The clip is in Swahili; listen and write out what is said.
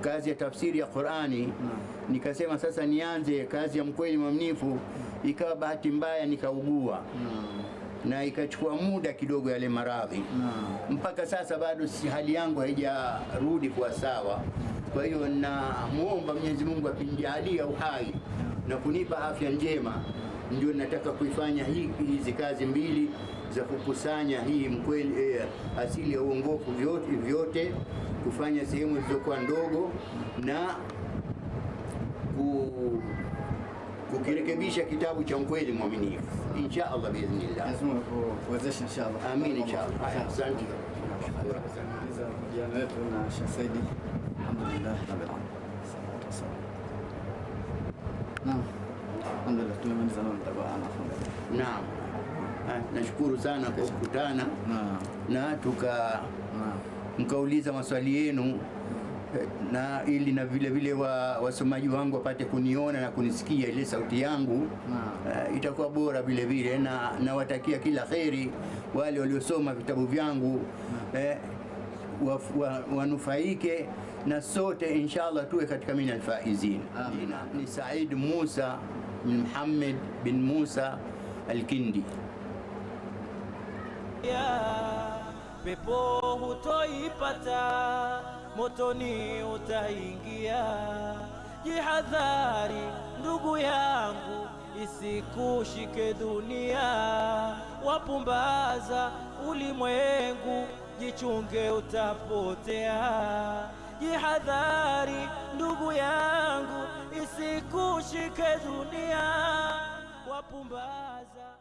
kazi ya tafsiri ya Qurani. Nikasema sasa nianze kazi ya mkweli mwaminifu, ikawa bahati mbaya nikaugua na ikachukua muda kidogo yale maradhi mpaka sasa bado si hali yangu haijarudi kuwa sawa. Kwa hiyo namwomba Mwenyezi Mungu akinijalia uhai na kunipa afya njema, ndio nataka kuifanya hii hizi kazi mbili za kukusanya hii mkweli eh, asili ya uongofu vyote, vyote kufanya sehemu zilizokuwa ndogo na ku, kukirekebisha kitabu cha mkweli mwaminifu insha Allah biidhnillah. Mwenyezi Mungu akuwezeshe inshallah. Amin inshallah. Haya, asante. Kumaliza mahojiano yetu na Sheikh Saidi. Alhamdulillah rabbil alamin. Salatu wassalam. Naam. Alhamdulillah tumemaliza nao mtakuwa anafunga. Naam. Ah, Nashukuru sana kwa kukutana Naam. na tuka Naam. mkauliza maswali yenu eh, na ili na vile vile wa, wasomaji wangu wapate kuniona na kunisikia ile sauti yangu Naam. uh, itakuwa bora vile vile, na nawatakia kila kheri wale waliosoma vitabu vyangu eh, waf- wa, wanufaike na sote inshallah tuwe katika min alfaizin. Amin. Ni Said Musa bin Muhammad bin Musa Alkindi. ya pepo hutoipata, motoni utaingia. Jihadhari ndugu yangu, isikushike dunia, wapumbaza ulimwengu, jichunge utapotea. Jihadhari ndugu yangu, isikushike dunia, wapumbaza